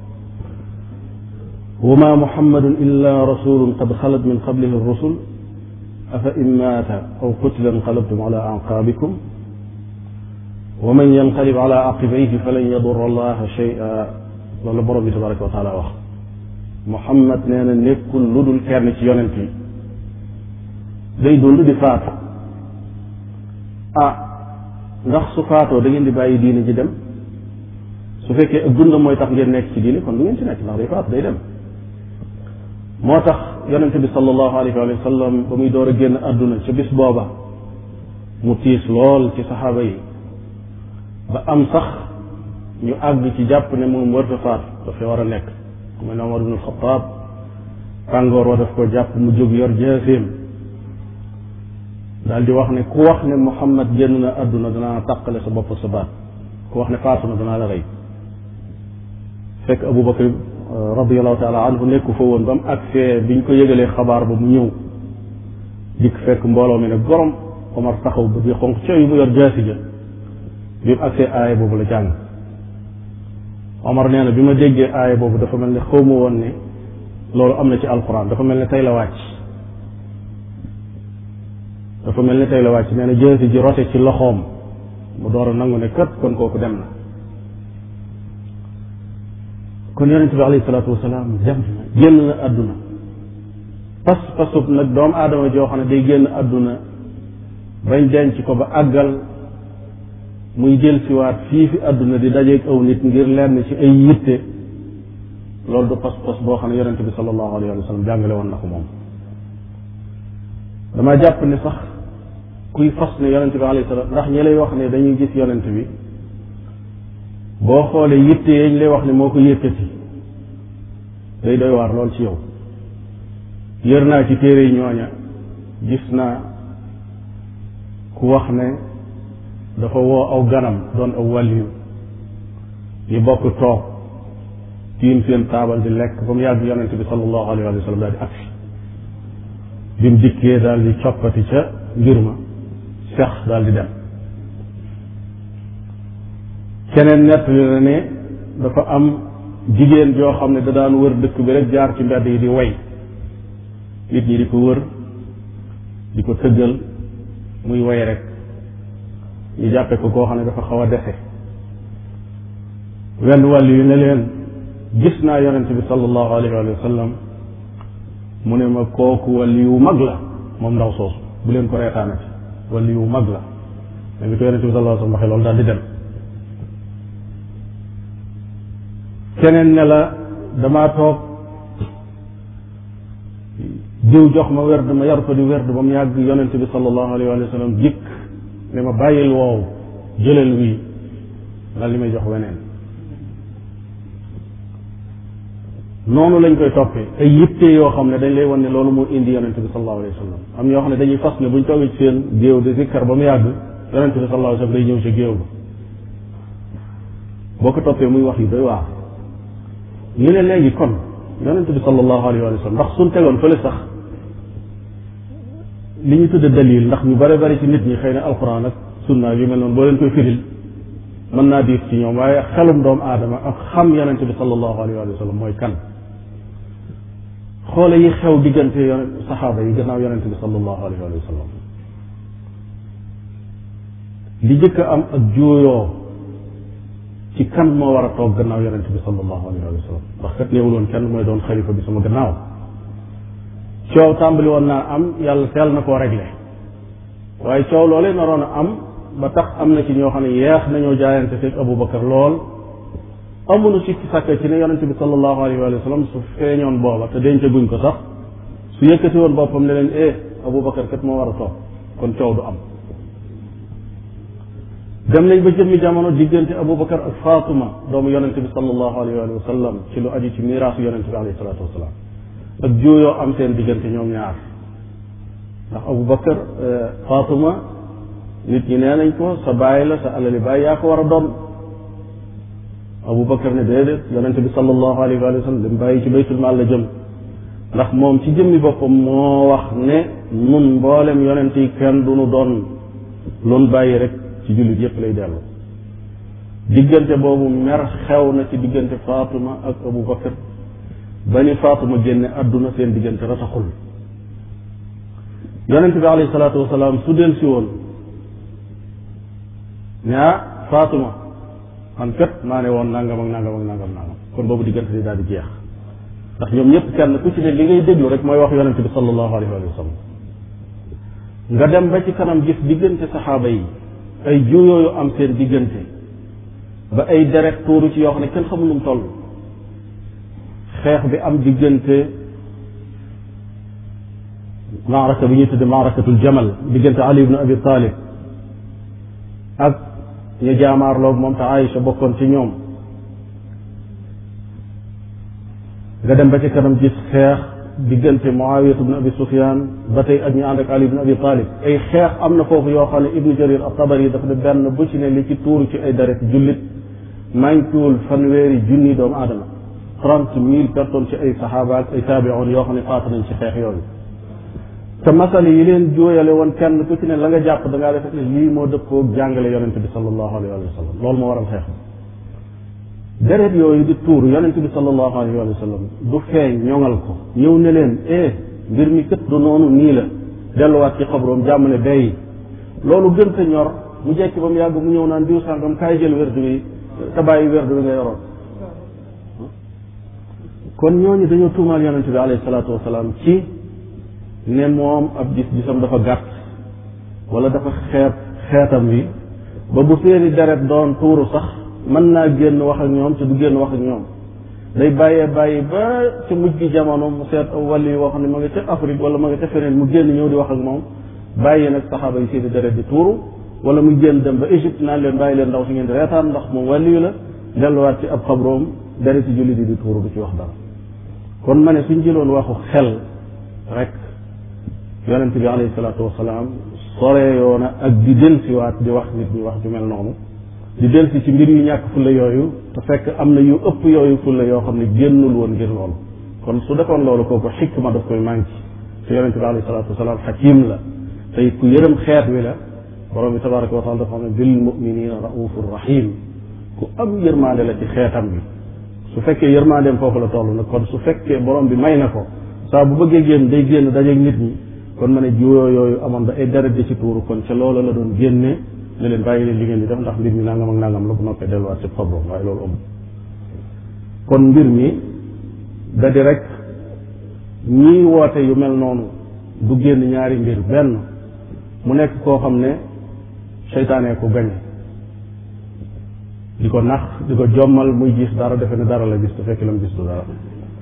wa ma muhammadun illa rasulun qad xalat min qablihi rusul afa in maata aw qutila inqalabtum ala anqaabikum wa man yanqalib ala aqibayhi falan yadurra allaha shay'a loolu la borom bi tabaraka wa taala wax muhammad nee na nekkul lu dul kenn ci yonent yi day dund di faatu ah ndax su faatoo da ngeen di bàyyi diine ji dem su fekkee ak dundam mooy tax ngeen nekk ci diine kon du ngeen ci nekk ndax day faatu day dem moo tax yonente bi sallallahu alayhi wa sallam ba muy door a génn àdduna ca bis booba mu tiis lool ci saxaaba yi ba am sax ñu àgg ci jàpp ne moom warta faatu dafay war a nekk ku mel ne Omar ibn Xataab tàngoor wa daf ko jàpp mu jóg yor jaaseem daal di wax ne ku wax ne Muhammad génn na àdduna danaa tàqale sa bopp sa baat ku wax ne faatu na danaa la rey fekk Abu Bakar radiallahu taala anhu nekku fa woon ba mu agsee biñ ko yëgalee xabaar ba mu ñëw dikk fekk mbooloo mi ne gorom Omar taxaw ba bi xonq cooy mu yor jaasi ja bi mu agsee aaya boobu la jàng Omar nee na bi ma déggee aaya boobu dafa mel ne xaw ma woon ne loolu am na ci alquran dafa mel ne tey la wàcc dafa mel ne tey la wàcc nee na jaasi ji rote ci loxoom mu door a nangu ne kat kon kooku dem na kon yonente bi alayhi salaatu wasalaam dem na génn na àdduna pas pasub nag doomu aadama joo xam ne day génn àdduna bañ denc ko ba àggal muy jël siwaat fii fi àdduna di dajeeg aw nit ngir lenn ci ay yitte loolu du pas pas boo xam ne yonente bi sallallahu alayhi wa sallam jàngale woon na ko moom dama jàpp ne sax kuy fas ne yonente bi alayhi salaam ndax ñi lay wax ne dañuy gis yonente bi boo xoolee yitte yañ lay wax ne moo ko yëkkati day doy waar lool ci yow yër naa ci téere yi ñooña gis naa ku wax ne dafa woo aw ganam doon aw wàlliyu ñu bokk toog tiim seen taabal di lekk ba mu yàgg yonente bi sallallahu alayhi wa sallam daal di agsi bi mu dikkee daal di coppati ca mbir ma sex daal di dem keneen nettali na ne dafa am jigéen joo xam ne da daan wër dëkk bi rek jaar ci mbedd yi di way nit ñi di ko wër di ko tëggal muy way rek ñu jàppe ko koo xam ne dafa xaw a dese wenn wàll yu ne leen gis naa yonente bi sallallahu alayhi wa sallam mu ne ma kooku wàlli yu mag la moom ndaw soosu bu leen ko reetaanati wàlli yu mag la da ngi ko yonente bi sallallahu alayhi wa sallam waxee loolu daal di dem keneen ne la damaa toog diw jox ma werd ma yar ko di werd ba mu yàgg yonente bi sallallahu alayhi wa sallam jikk ne ma bàyyil woowu jëlal wii daal li may jox weneen noonu lañ koy toppee ay yitte yoo xam ne dañ lay wan ne loolu moo indi yonente bi sallallahu alayhi wa sallam am ñoo xam ne dañuy fas ne buñ toogee ci seen géew di zikkar ba mu yàgg yonente bi sallallahu alayhi wa sallam day ñëw ci géew ba boo ko toppee muy wax yi doy waar ñu ne léegi kon yonente bi sallallahu alayhi wa sallam ndax suñ tegoon fële sax li ñu tudde dalil ndax ñu bare bari ci nit ñi xëy na alquran ak sunna yu mel noonu boo leen koy firil mën naa diis ci ñoom waaye xelum doomu aadama ak xam yonente bi sallallahu alayhi wa sallam mooy kan xoole yi xew diggante yon saxaaba yi gannaaw yonente bi sallallahu alayhi wa sallam li jëkk a am ak juuyoo ci kan moo war a toog gannaaw yonente bi sallallahu alayhi wa sallam ndax kat néewul woon kenn mooy doon xalifa bi sama gannaaw coow tàmbali woon naa am yàlla teel na koo réglé waaye coow loolee naroon a am ba tax am na ci ñoo xam ne yeex nañoo jaayante fekk Aboubacar lool amuñu sikki sàkka ci ne yonente bi sallallahu alayhi wa sallam su feeñoon booba te denc guñ ko sax su yëkkati woon boppam ne leen eh Aboubacar kat moo war a toog kon coow du am dem nañ ba jëmmi jamono diggante Aboubacar ak Faatuma doomu yonente bi sallallahu alayhi wa sallam ci lu aju ci miraasu yonente bi alayhi salaatu wasalaam ak juuyoo am seen diggante ñoom ñaar ndax Aboubacar Faatuma nit ñi nee nañ ko sa bàyyi la sa alali bàyyi yaa ko war a doon Aboubacar ne déedéet yonente bi sallallahu alayhi wa sallam dem bàyyi ci baytul maal la jëm ndax moom ci jëmmi boppam moo wax ne nun mboolem yonent yi kenn du nu doon loon bàyyi rek ci jullit yépp lay dellu diggante boobu mer xew na ci diggante Faatuma ak Abu Bakar ba ni Faatuma génne àdduna seen diggante rataxul yonent bi alayhi salaatu wasalaam su del si woon ne ah Faatuma man kat maa ne woon nangam ak nangam ak nangam nangam kon boobu diggante di daal di jeex ndax ñoom ñëpp kenn ku ci ne li ngay déglu rek mooy wax yonent bi sallallahu alayhi wa sallam nga dem ba ci kanam gis diggante saxaaba yi ay juuyoo yu am seen diggante ba ay deret tuuru ci yoo xam ne kenn xamul nu mu toll xeex bi am diggante maaraka bi ñuy tudde maarakatul jamal diggante Ali ibn Abi Talib ak ñu jaamaarloog moom te Aïcha bokkoon ci ñoom nga dem ba ci kanam gis xeex diggante Muawiya ibn Abi Sufyan ba tey ak ñu ànd ak Ali ibn Abi Talib ay xeex am na foofu yoo xam ne Ibnu Jarir at-Tabari dafa ne benn bu ci ne li ci tuuru ci ay deret jullit manquewul fanweeri junni doomu aadama trente mille personnes ci ay saxaaba ak ay taabi'un yoo xam ne faatu nañ ci xeex yooyu te masal yi leen jooyale woon kenn ku ci ne la nga jàpp da ngaa def ne lii moo dëppoo jàngale yonente bi sallallahu alayhi wa sallam loolu moo waral xeex deret yooyu di tuur yonente bi sallallahu alayhi wa sallam du feeñ ñoŋal ko ñëw ne leen eh mbir mi kët du noonu nii la delluwaat ci xabroom jàmm ne bay loolu gën te ñor mu jekki ba mu yàgg mu ñëw naan diw sàngam kaay jël werdu wi te bàyyi werdu wi nga yoroon kon ñooñu dañoo tuumaal yonente bi alayhi salaatu wasalaam ci ne moom ab gis-gisam dafa gàtt wala dafa xeet xeetam wi ba bu seeni deret doon tuuru sax mën naa génn wax ak ñoom te du génn wax ak ñoom day bàyyee bàyyi ba ca mujj gi jamono mu seet aw wàll yi woo xam ne ma nga ca Afrique wala ma nga ca feneen mu génn ñëw di wax ak moom bàyyi nag saxaaba yi seeni deret di tuuru wala muy génn dem ba Égypte naan leen bàyyi leen ndaw si ngeen di reetaan ndax moom wàllu la delluwaat ci ab xabroom deret ci jullit yi di tuuru du ci wax dara kon ma ne suñ jëloon waxu xel rek yonente bi alayhi salaatu wasalaam soreeyoo na ak di delsiwaat di wax nit ñi wax ju mel noonu di delsi ci mbir yu ñàkk fulla yooyu te fekk am na yu ëpp yooyu fulla yoo xam ne génnul woon ngir loolu kon su defoon loolu kooku xikma daf koy manqué te yonente bi alayhi salaatu wasalaam xakim la te it ku yërëm xeet wi la borom bi tabaraka wa taala dafa xam ne bil muminina raufur rahim ku am yërmaande la ci xeetam bi su fekkee yërmaandeem foofu la toll nag kon su fekkee borom bi may na ko saa bu bëggee génn day génn dajeeg nit ñi kon ma ne jiwoo yooyu amoon ba ay deret di ci tuuru kon ca loola la doon génne ne leen bàyyi leen li ngeen di def ndax mbir mi nangam ak nangam la bu noppee delluwaat ci xabroom waaye loolu amul kon mbir mi da di rek ñii woote yu mel noonu du génn ñaari mbir benn mu nekk koo xam ne seytaane ko gañe di ko nax di ko jommal muy gis dara defe ne dara la gis te fekk la mu gis du dara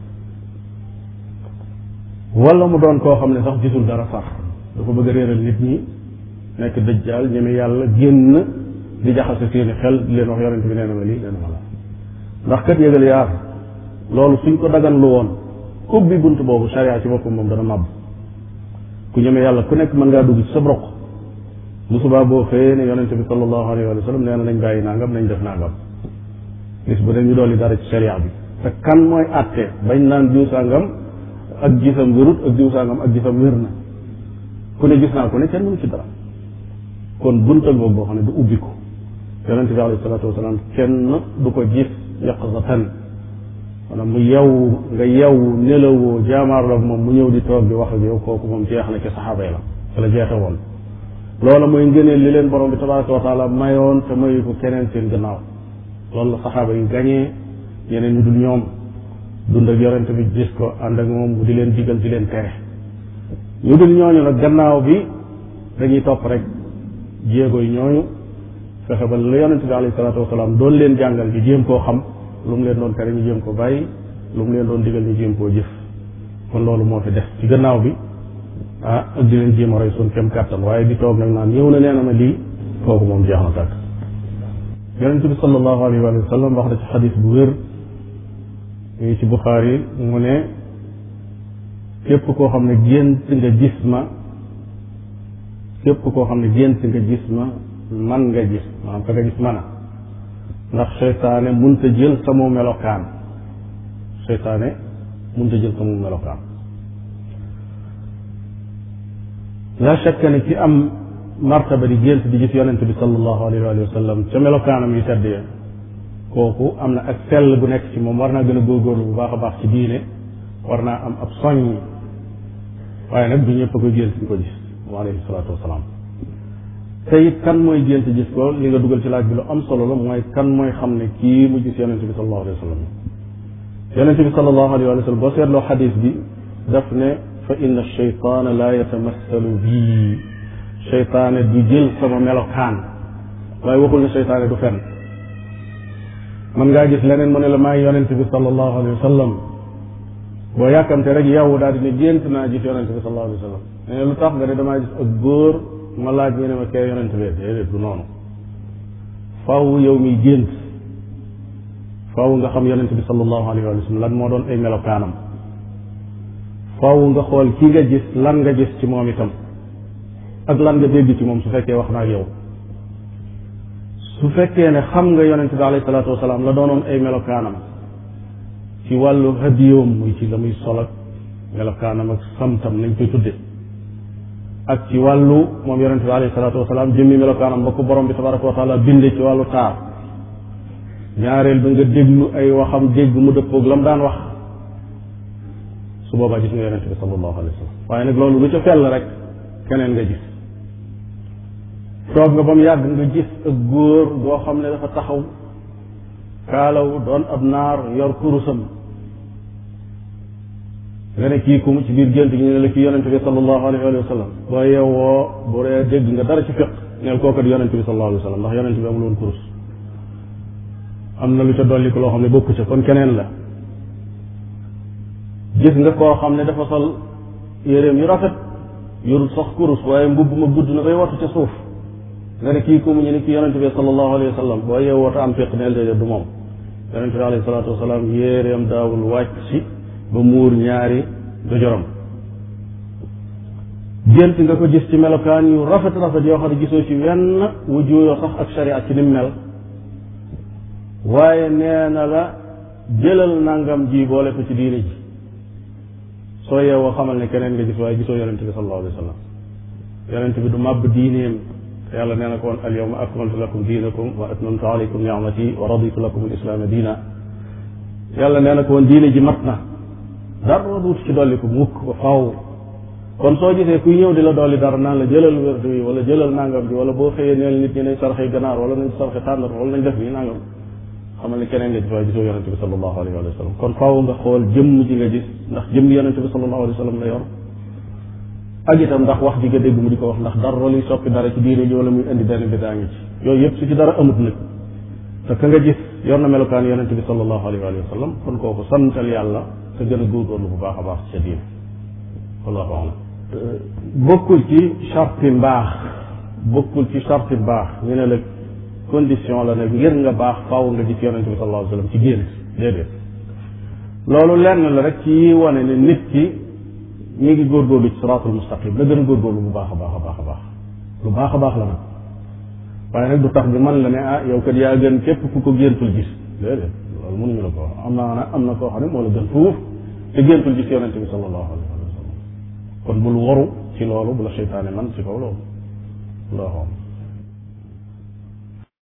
wala mu doon koo xam ne sax gisul dara sax dafa bëgg a réeral nit ñi nekk dëjjaal ñeme yàlla génn di jaxase seeni xel di leen wax yonent bi nee na ma lii nee na ma la ndax kat yëgal yaar loolu suñ ko dagan lu woon ubbi bunt boobu sharia ci boppam moom dana màbb ku ñeme yàlla ku nekk mën ngaa dugg ci sa broq bu subaa boo xëyee ne yonente bi sallallahu alayhi wa sallam nee na nañ bàyyi nangam nañ def nangam gis bu ne ñu dolli dara ci sharia bi te kan mooy àtte bañ naan diw sàngam ak gisam wérut ak diw sàngam ak gisam wér na ku ne gis naa ko ne kenn mënu ci dara kon buntal boobu boo xam ne du ubbi ko yonente bi alayhi salatu wasalaam kenn du ko gis yaqzatan maanaam mu yew nga yew nelawoo jaamaarloog moom mu ñëw di toog di wax ak yow kooku moom jeex na ci saxaaba yi la fa la jeexe woon loola mooy ngëneel li leen borom bi tabaraka wa taala mayoon te mayu ko keneen seen gannaaw loolu la saxaaba yi gañee ñeneen ñu dul ñoom dund ak yorente bi gis ko ànd ak moom mu di leen digal di leen tere ñu dul ñooñu nag gannaaw bi dañuy topp rek jéego yi ñooñu fexe ba la yonente bi alayhi salaatu wasalaam doon leen jàngal ñu jéem koo xam lu mu leen doon tere ñu jéem ko bàyyi lu mu leen doon digal ñu jéem koo jëf kon loolu moo fi def ci gannaaw bi ah ak di leen jéem a roy suñ kem kàttan waaye di toog nag naan ñëw na nee na ma lii kooku moom jeex na tàkk yonente bi sallallahu alayhi wa sallam wax na ci xadis bu wér ngi ci Buxaari mu ne képp koo xam ne gént nga gis ma képp koo xam ne gént nga gis ma man nga gis maanaam ka nga gis mana ndax seytaane munta jël sama melokaan seytaane munta jël sama melokaan la shakka ne ci am martaba di gént di gis yonente bi sallallahu alayhi wa sallam ca melokaanam yu tedd ya kooku am na ak sell bu nekk ci moom war naa gën a góorgóorlu bu baax a baax ci diine war naa am ab soññ waaye nag du ñëpp a koy gént di ko gis moom alayhi salaatu wasalaam te it kan mooy gént gis ko li nga dugal ci laaj bi lu am solo la mooy kan mooy xam ne kii mu gis yonente bi sallallahu alayhi wa sallam yonente bi sallallahu alayhi wa sallam boo seetloo xadis bi daf ne fa inna cheytaana la yatamassalu bii cheytaane du jël sama melokaan waaye waxul ne cheytaane du fenn mën ngaa gis leneen mu ne la maay yonente bi sallallahu alayhi wa sallam boo yàkkamte rek yow daal di ne gént naa gis yonente bi sallallahu alayhi wa sallam ne lu tax nga ne damaa gis ak góor ma laaj ñu ne ma kee yonente bi déedéet du noonu faw yow miy gént faw nga xam yonente bi sallallahu alayhi wa sallam lan moo doon ay melokaanam faw nga xool ki nga gis lan nga gis ci moom itam ak lan nga dégg ci moom su fekkee wax naa ak yow su fekkee ne xam nga yonente bi alayhi salaatu wasalaam la doonoon ay melokaanam ci wàllu hadiyoom muy ci la muy sol ak melokaanam ak samtam nañ koy tudde ak ci wàllu moom yonente bi alayhi salaatu wasalaam jëmmi melokaanam ba ko borom bi tabaraka wa taala binde ci wàllu taar ñaareel ba nga déglu ay waxam dégg mu dëppoog la mu daan wax su boobaa gis nga yonente bi sallallahu alayhi wa sallam waaye nag loolu lu ca fell rek keneen nga gis toog nga ba mu yàgg nga gis ak góor boo xam ne dafa taxaw kaalaw doon ab naar yor kurusam nga ne kii kum ci biir gént gi ñu ne la kii yonente bi sallallahu alayhi wa sallam boo yeewoo bu dee dégg nga dara ci fiq neel kooku di yonente bi sallallahu alayhi wa sallam ndax yonente bi amul woon kurus am na lu ca dolli ko loo xam ne bokku ca kon keneen la gis nga koo xam ne dafa sol yéreem yu rafet yorul sax kurus waaye mbubb ma gudd na bay wattu ca suuf nga ne kii ku mu ñu ne kii yonente bi sallallahu alayhi wa sallam boo yeewoo te am fiq neel déedéet du moom yonente bi alayhi salaatu wasalaam yéereem daawul wàcc si ba muur ñaari dojoram gént nga ko gis ci melokaan yu rafet rafet yoo xam ne gisoo ci wenn wu juuyoo sax ak sharia ci nim mel waaye nee na la jëlal nangam ji boole ko ci diine ji soo yeewoo xamal ne keneen nga gis waaye gisoo yonente bi sallallahu alayhi wa sallam yonente bi du màbb diineem yàlla nee na ko woon al yawma akmaltu lakum diinakum wa atmamtu alaykum ni'mati wa raditu lakum al islaama diina yàlla nee na ko woon diine ji mat na dara duut ci dolli ko mukk ba faw kon soo gisee kuy ñëw di la dolli dara naan la jëlal wérdu yi wala jëlal nangam bi wala boo xëyee neel nit ñi nañ sarxe ganaar wala nañ sarxe tàndar wala nañ def nii nangam xamal ne keneen nga gis waaye gisoo yonente bi sallallahu alayhi wa sallam kon faaw nga xool jëmm ji nga gis ndax jëmm yonente bi sallallahu alayhi wa sallam la yor ak itam ndax wax ji nga dégg mu di ko wax ndax dara luy soppi dara ci diine ji wala muy indi benn bidaa ngi ci yooyu yëpp su ci dara amut nag te ka nga gis yor na melokaan yonente bi sallallahu alayhi wa sallam kon kooku santal yàlla te gën a góorgóorlu bu baax a baax ci sa diine wallahu alam bokkul ci charti mbaax bokkul ci charti mbaax ñu ne la condition la nag ngir nga baax faaw nga gis yonente bi sallallahu alayhi wa sallam ci génn déedéet loolu lenn la rek ci wane ne nit ki mi ngi góorgóorlu ci siraatul mustaqim la gën a góorgóorlu bu baax a baax a baax a baax lu baax a baax la nag waaye nag du tax bi man la ne ah yow kat yaa gën képp ku ko géntul gis déedéet loolu mënuñu la ko wax am naa am na koo xam ne moo la gën fuuf te géntul gis yonente bi sallallahu alayhi wa sallam kon bul waru ci loolu bu la seytaane man ci kaw loolu allahu